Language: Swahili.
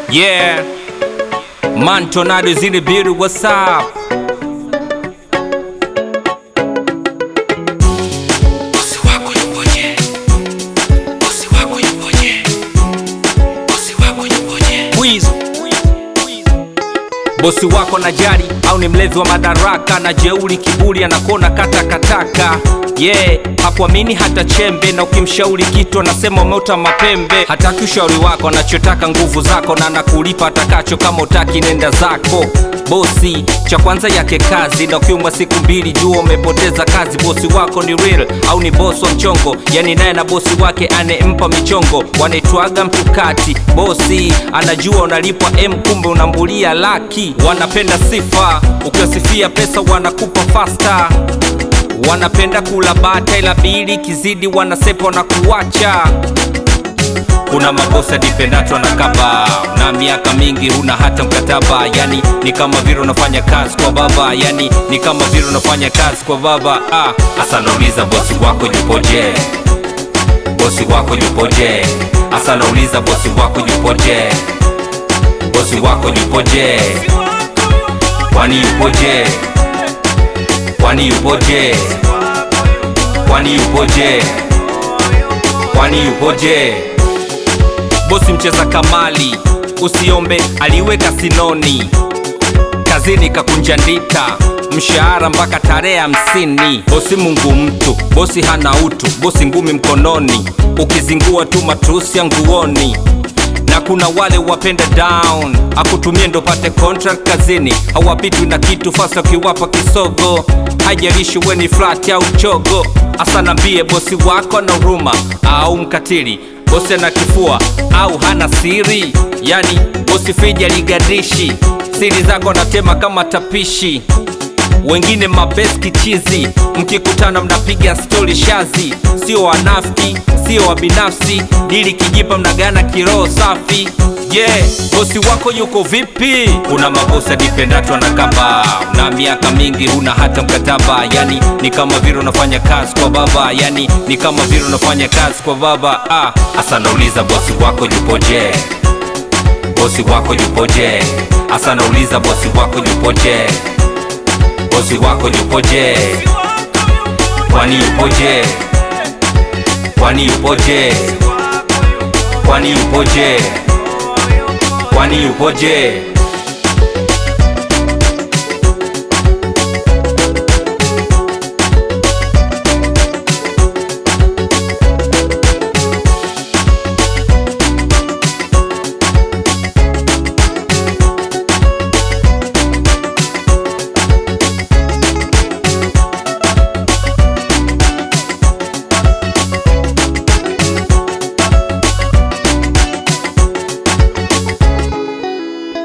Yeah. Man Tornado is in the building. What's up? Bosi wako yupoje? Bosi wako yupoje? Bosi wako yupoje? Wiz. Bosi wako na jari au ni mlevi wa madaraka na jeuri kiburi anakona kata kataka yeah, hakuamini hata chembe, na ukimshauri kitu anasema umeota mapembe. Hataki ushauri wako, anachotaka nguvu zako, na anakulipa atakacho. Kama utaki nenda zako. Bosi cha kwanza yake kazi, na ukiumwa siku mbili jua umepoteza kazi. Bosi wako ni real au ni bosi wa mchongo? Yani naye na bosi wake anempa michongo, wanaitwaga mtukati. Bosi anajua unalipwa M, kumbe unambulia laki. Wanapenda sifa, ukiwasifia pesa wanakupa fasta wanapenda kula bata ila bili kizidi wanasepa na kuwacha kuna mabosi adipendato na kaba na miaka mingi huna hata mkataba yani ni kama vile unafanya kazi kwa baba yani ni kama vile unafanya kazi kwa baba ah, hasa nauliza bosi wako yupoje bosi wako yupoje hasa nauliza bosi wako yupoje bosi wako yupoje kwani yupoje kwani yupoje kwani yupoje kwani yupoje bosi mcheza kamali usiombe aliweka sinoni kazini kakunja ndita mshahara mpaka tarehe hamsini bosi mungu mtu bosi hana utu bosi ngumi mkononi ukizingua tu matusi ya nguoni na kuna wale wapenda down akutumie ndo pate contract kazini hawapitwi na kitu fasa ukiwapa kisogo haijalishi weni flat au chogo hasa nambie bosi wako na huruma au mkatili bosi ana kifua au hana siri yani bosi fija ligadishi siri zako anatema kama tapishi wengine mabeski chizi mkikutana mnapiga stori shazi sio wanafiki sio wa binafsi dili kijipa mnagana kiroho safi yeah, bosi wako yuko vipi kuna mabosi adipendato na kaba na miaka mingi huna hata mkataba yani ni kama vile unafanya kazi kwa baba yani ni kama vile unafanya kazi kwa baba ah, hasa nauliza bosi wako yupoje bosi wako yupoje hasa nauliza bosi wako yupoje bosi wako yupoje kwani yupoje kwani yupoje kwani yupoje kwani yupoje